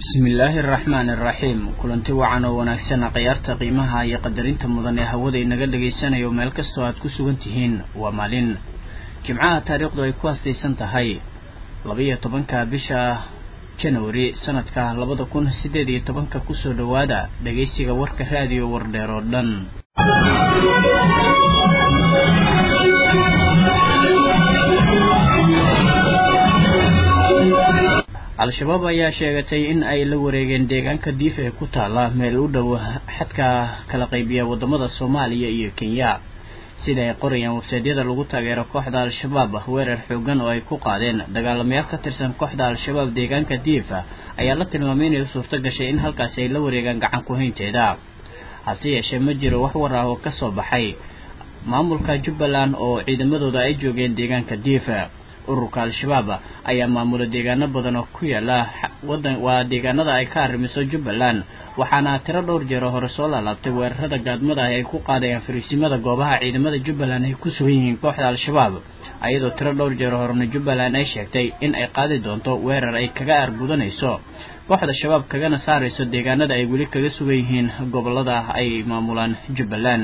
bismillaahi araxmaani araxiim kulanti wacan oo wanaagsan khiyaarta qiimaha iyo qadarinta mudan ee hawada inaga dhagaysanayo meel kastoo aad ku sugan tihiin waa maalin jimcaha taariikhdu ay ku hastaysan tahay labaiyo tobanka bisha janawari sanadka labada kun siddeed iyo tobanka kusoo dhowaada dhagaysiga warka raadiyo wardheer oo dhan al-shabaab ayaa sheegatay in ay la wareegeen deegaanka diif ee ku taala meel u dhow xadka kala qaybiya wadamada soomaaliya iyo kenya sida ay qorayaan websaydyada lagu taageero kooxda al-shabaab weerar xoogan oo ay ku qaadeen dagaalamayaal ka tirsan kooxda al-shabaab deegaanka diif ayaa la tilmaamay inay suurto gashay in halkaasi ay la wareegaan gacan ku-haynteeda hase yeeshee ma jiro wax war ah oo kasoo baxay maamulka jubbaland oo ciidamadooda ay joogeen deegaanka diif ururka al-shabaab ayaa maamula deegaano badan oo ku yaala wadan waa deegaanada ay ka arrimiso jubbaland waxaana tiro dhowr jeero hore soo laalaabtay weerarada gaadmada ah ay ku qaadayaan fariisimada goobaha ciidamada jubbaland ay ku sugan yihiin kooxda al-shabaab ayadoo tiro dhowr jeero horena jubbaland ay sheegtay in ay qaadi doonto weerar ay kaga aargudanayso kooxda shabaab kagana saarayso deegaanada ay weli kaga sugan yihiin gobolada ay maamulaan jubbaland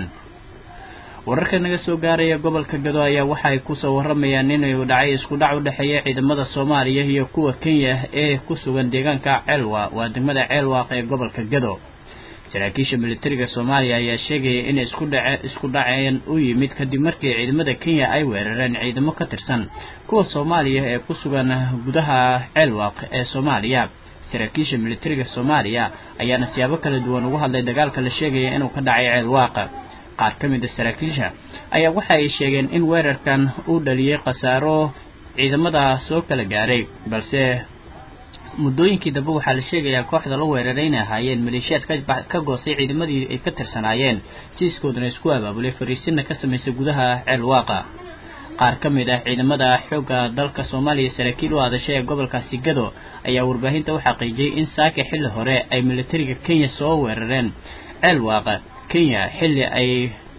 wararka naga soo gaaraya gobolka gado ayaa waxa ay kusoo waramayaan inuu dhacay isku dhac u dhexeeya ciidamada soomaaliya iyo kuwa kenya ee ku sugan deegaanka ceelwa waa degmada ceelwaaq ee gobolka gado saraakiisha militariga soomaaliya ayaa sheegaya in isku dhace isku dhaceen u yimid kadib markii ciidamada kenya ay weerareen ciidamo ka tirsan kuwa soomaaliya ee ku sugan gudaha ceelwaaq ee soomaaliya saraakiisha militariga soomaaliya ayaana siyaabo kala duwan ugu hadlay dagaalka la sheegaya inuu ka dhacay ceelwaaq qaar ka mid a saraakiisha ayaa waxa ay sheegeen in weerarkan uu dhaliyey khasaaro ciidamada soo kala gaaray balse muddooyinkii dambe waxaa la sheegayaa kooxda la weeraray inay ahaayeen maleeshiyaad ka goostay ciidamadii ay ka tirsanaayeen siiskoodana isku abaabulay fariisinna ka samaysay gudaha ceelwaaqa qaar ka mid ah ciidamada xoogga dalka soomaaliya saraakiil u hadashay ee gobolkaasi gado ayaa warbaahinta u xaqiijiyey in saaka xilli hore ay militariga kenya soo weerareen ceelwaaqa kenya xilli ay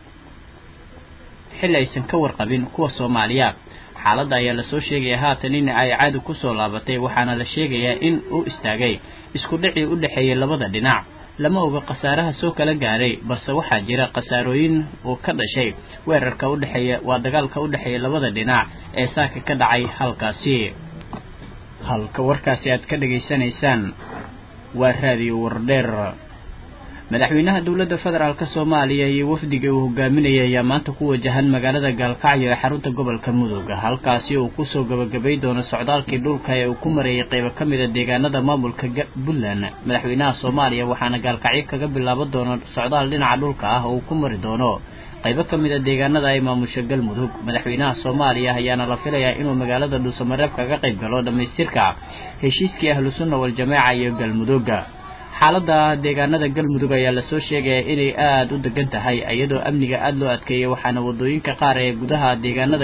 xilli aysan ka warqabin kuwa soomaaliya xaaladda ayaa lasoo sheegaya haatan in ay caadi kusoo laabatay waxaana la sheegayaa in uu istaagay isku dhacii u dhexeeyay labada dhinac lama oga khasaaraha soo kala gaaray balse waxaa jira khasaarooyin uu ka dhashay weerarka udhexeeya waa dagaalka u dhexeeya labada dhinac ee saaka ka dhacay halkaasi halka warkaasi aad ka dhegaysanaysaan waa raadiyo wardheer madaxweynaha dowladda federaalk soomaaliya iyo wafdiga uu hogaaminaya ayaa maanta ku wajahan magaalada gaalkacyo ee xarunta gobolka mudug halkaasi uu kusoo gabagabay doono socdaalkii dhulka ee uu ku mareeyay qeybo ka mid a deegaanada maamulka puntland madaxweynaha soomaaliya waxaana gaalkacyo kaga bilaaban doono socdaal dhinaca dhulka ah oo uu ku mari doono qaybo ka mid a deegaanada ay maamusho galmudug madaxweynaha soomaaliya ayaana la filayaa inuu magaalada dhuusamareeb kaga qayb galo dhammaystirka heshiiskii ahlu sunna wal-jamaaca iyo galmudug xaaladda deegaanada galmudug ayaa lasoo sheegaya inay aada u degan tahay iyadoo amniga aada loo adkeeyay waxaana wadooyinka qaar ee gudaha deegaanada